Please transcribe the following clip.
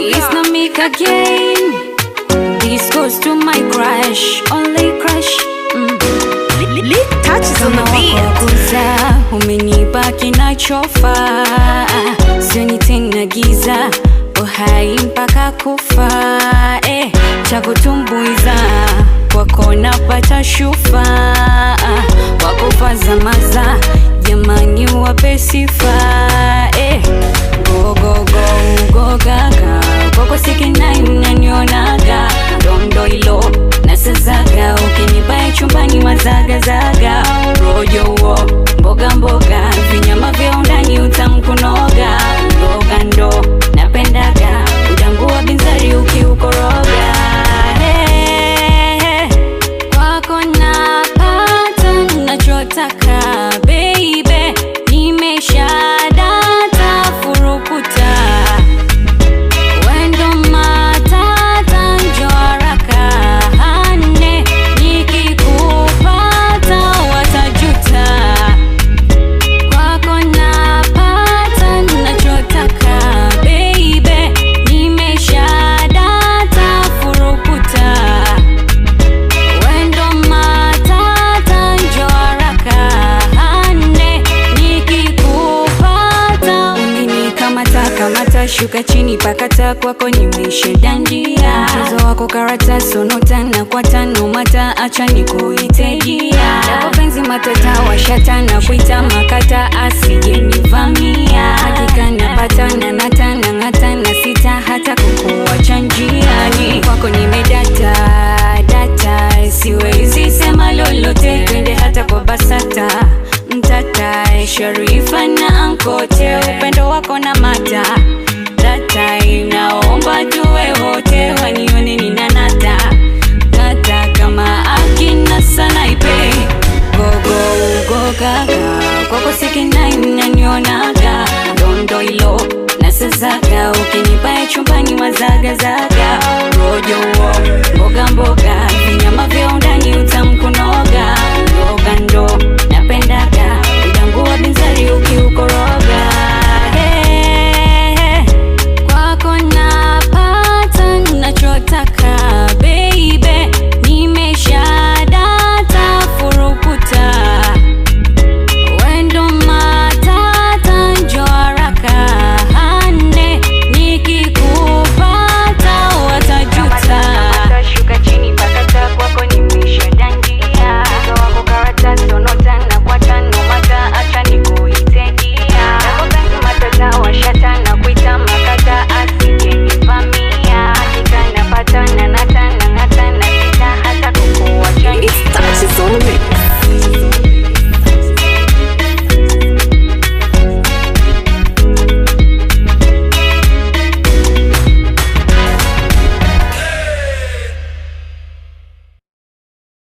It's not me again. This goes to my crush, only crush. Mm. Lit touches on the beat. Wakuza umenipa kinachofaa, sioni tena giza, uhai mpaka kufa. Eh, cha kutumbuiza kwako napata shufa, wakufa zamaza, jamani wape sifa. Eh, go go go go gaga, kwako sikinai unanionaga, ndondo ilo nasazaga, ukinibaya chumbani mazagazaga, rojo wo mboga mboga, vinyama vya undani utamkunoga, mboga ndo napendaga, udambua binzari ukiukoroga hey, kwako napata nachotaka baby, nimesha data furukuta wendo matata njo haraka hane nikikupata watajuta kwako napata nachotaka baby, nimesha data furukuta wendo matata njo haraka hane nikikupata umenikamata kamata shuka chini pakata kwako nimeshedandia mchezo wako karata sonota na kwa tano mata acha nikuite jia yako penzi matata washata na kuita makata asijenivamia hakika napata na nata na ng'ata na sita hata kukuacha njiani kwako nimedata data siwezi sema lolote twende hata kwa basata mtata sharifa na ankote upendo wako na mata data inaomba tuwe wote wanione nina nata nata kama akina sanaipe gogo ugo gaga kwako sikinai unanionaga ndondo ilo nasazaga ukinibaya chumbani wazagazaga